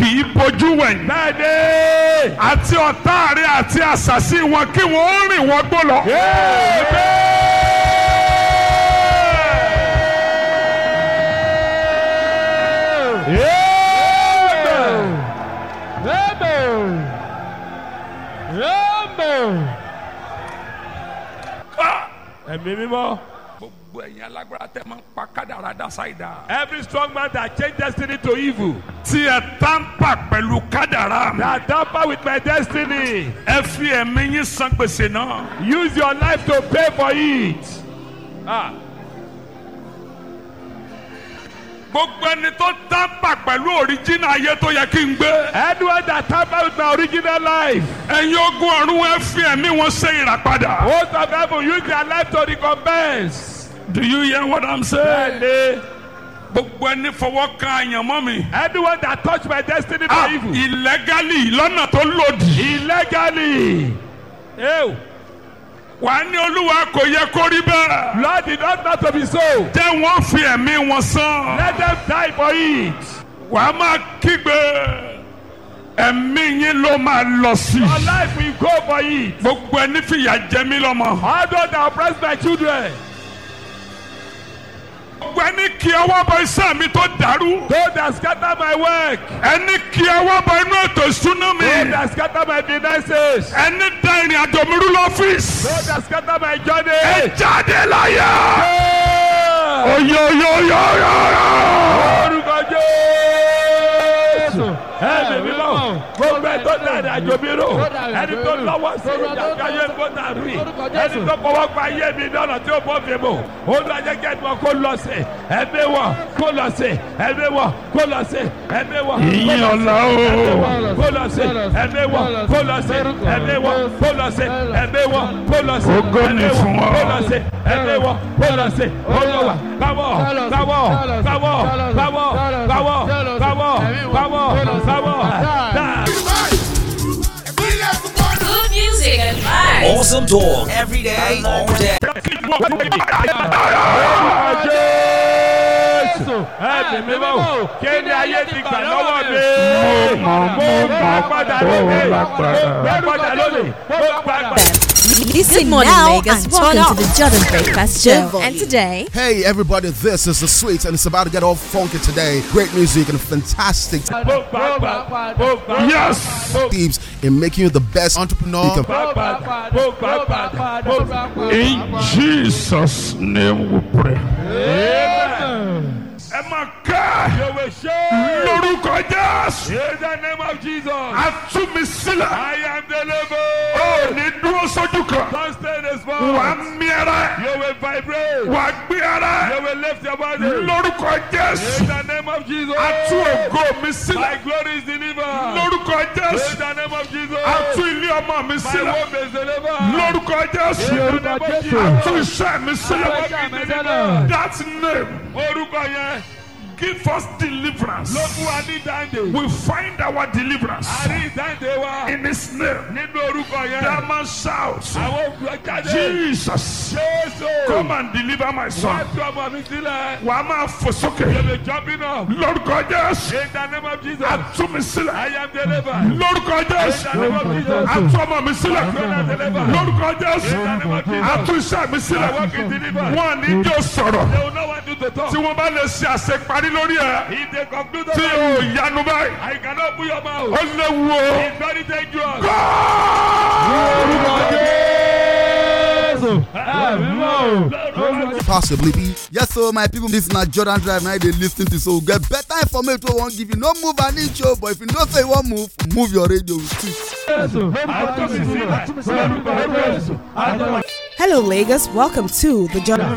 kì í bojú wẹ̀yìn. bẹ́ẹ̀ni. àti ọ̀tá rẹ̀ àti àṣàsí wọn kí wọ́n ó rìn wọ́n gbó lọ. ẹ̀mí mímọ́. gbogbo ẹ̀yin alágbára tẹ́ máa ń pa kádàrá dásáìdá. every strong man that change destiny to evil. tí ẹ tánpà pẹ̀lú kádàrá mi. that tamper with my destiny. ẹ fi ẹ̀mí yín san gbèsè náà. use your life to pay for it. Ah. gbogbo ẹni tó tánpà pẹ̀lú òríjìnà ayé tó yẹ kí n gbé. anyone that tamper with my original life. ẹ̀yin ogun ọ̀run ẹ fi ẹ̀mí wọn ṣe ìràpadà. host of heaven use their life to recompense. do you hear what i'm saying. bẹ́ẹ̀ni. gbogbo ẹni fọwọ́ kan àyànmọ́ mi. anyone that touch my destiny for ah evil. illegally lọ́nà tó lòdì. illegally. Ew. wà á ní olúwa kò yẹ kó rí bẹ́ẹ̀. Lord did not know to be so. jẹ́ wọ́n fi ẹ̀mí wọn san. Let them die for it. wà á máa kígbe ẹ̀mí yín ló máa lọ sí. Your life will go for it. gbogbo ẹni fìyà jẹ mí lọ́mọ. All those that oppress my children. gbogbo ẹni kí ọwọ́ bọ iṣẹ́ mi tó dàrú. Those that scatter my work. ẹni kí ọwọ́ bọ inú ètò ìṣúná mi. Those that scatter my finances. ẹni da ìrìn àjò mi rú lọ́fíìsì. Those that scatter my journey. ẹ jáde láyà. Yeah. oyoyoyoyoyo. Orúkọ Jésù. Ẹ̀mí mímọ́. Gbogbo ẹ̀ tó dára àjò mi rò. Ẹni tó lọ́wọ́ sí ìjàkáyé gbọ́dọ̀ rí. Ẹni tó fọwọ́ pa ayé mi lọ́nà tí ó bọ́ fi mọ̀. Olùwàjẹ́ kí ẹni wọn kó lọ sí. Ẹ̀mí wọn kó lọ sí. Ẹ̀mí wọn kó lọ sí. Ẹ̀mí wọn ìyìn ọ̀la o. kó lọ sí. Ẹ̀mí wọn kó lọ sí. Ẹ̀mí wọn kó lọ sí. Ẹ̀mí wọn kó lọ sí. Ògo ni Ẹ̀mí fún wọn ọ. kó lọ sí. Ẹ̀mí wọn kó lọ sí. Olúwa káwọ́ káwọ́ káwọ́ káwọ́ káwọ́ káwọ́ káwọ́ káwọ́ dáa. Good music and vibes. Awesome talk every day, all day. Jésù ẹ̀mí mímọ́ kí ni ayé ti gbà lọ́wọ́ mi. Mo mọ̀, mo gbà mọ̀, padà mo lónìí. gbà Mo padà. gbà padà lónìí. Mo gbà padà. Listen morning, now Lagos. and Welcome turn to up. the Jordan Breakfast Show. volume. And today, Hey everybody, this is the Sweets and it's about to get all funky today. Great music and fantastic Mo gbà padà. Mo gbà padà. yes. tips in making you the best entrepreneur you can Mo gbà padà. Mo gbà padà. Mo gbà padà. in jesus name we pray. Amen. ẹ máa ká You will show. lórúkọ jésù. In the name of Jesus. a tú mi sílẹ̀. I am delivered. ó ní dúró sójú kan. Don't stay this wà á morning. mí ara. You will vibrate. wà á gbé ara. You will lift your body. lórúkọ In jésù. the name of Jesus. a tú ògo mi My sílẹ̀. glory is delivered. lórúkọ In jésù. the name of Jesus. a tú ilé ọmọ mi My sílẹ̀. home is delivered. lórúkọ jésù. In the name of Jesus. a tú iṣẹ́ mi My sílẹ̀. work is delivered. that name Orúkọ yẹn give us deliverance. ló fún wa ní dáńdé. we find our deliverance A rí ìdáǹdé wa in his name. nínú orúkọ yẹn. that man shouts. Àwọn òkúrọ̀ jáde. Jesus, Jésù. come and deliver my Wá son. tú ọmọ mi sílẹ̀. Wà á máa fò You sókè. be jumping up. Lórúkọ Jésù, In the name of Jesus. a tú mi I sílẹ̀. am delivered. Lórúkọ Jésù, In the name of Jesus. a tú ọmọ mi sílẹ̀. Lórúkọ Jésù, In the name of Jesus. a tú iṣẹ́ mi My sílẹ̀. work is delivered. Wọ́n ní jẹ́ sọ̀rọ̀. They will not want you to talk. Tí wọ́n bá lè ṣe àṣeparí lórí ẹ̀. If they conclude Tí about o you, yanu báyìí. I cannot put your mouth. Ó léwu o. It's very dangerous. possibly be. Yes, so my people, this na Jordan Drive now they listen to so get better information we won't give you. No move an inch, oh, but if you don't say you won't move, move your radio with it. hello, Lagos. Welcome to the Jordan.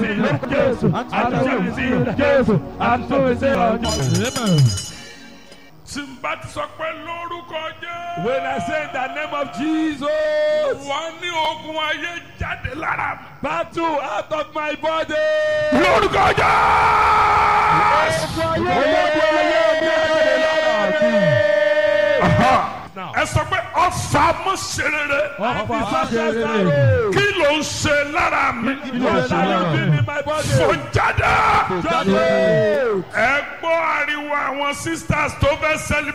Tí n bá ti sọ pé lórúkọ Jésù. When I say in the name of Jesus, Wọ́n ní ogun ayé jáde lára mi. battle out of my body. Lórúkọ Jésù. Now, Ẹ sọ pé ọ̀fà mọ̀ ṣe rere. Kí ló ń ṣe lára mi? Fò jáde. Ẹ gbọ́ ariwo àwọn sisters tó fẹ́ sẹ́lẹ̀.